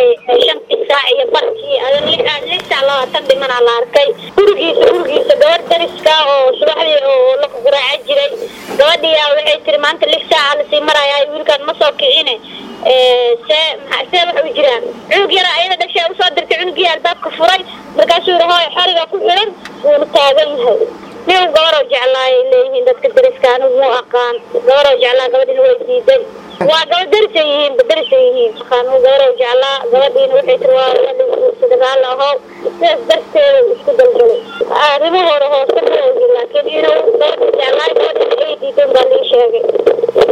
shantii saac iyo barkii lix saac labaatan dhimanaa la arkay gurigiisa gurigiisa gabadh dariska oo subaxdii oo la guraaca jiray gabadhiyaa waxay tiri maanta lix saaca lasii maraya wiilkaan ma soo kicine see see waxa u jiraan cunug yara ayada dhashay usoo dirtay cunugii albaabka furay markaasuu yiri hooy xoriga ku xiran wuuna taagan yahay nin gabaroo jeclaayay leeyihiin dadka dariska anigu mu aqaan gabaroo jeclaa gabadhina way diiday waa gabadh darisay yihiin darisay yihiin aqaanu gabaroo jeclaa gabadhiina waxay tiri waa ladiguursada raali ahow sidaas darteeda isku dalgalay arrimahooda hoose ma ogi laakiin inuu gabadha jeclaay gabadhina ay diidan baa lii sheegay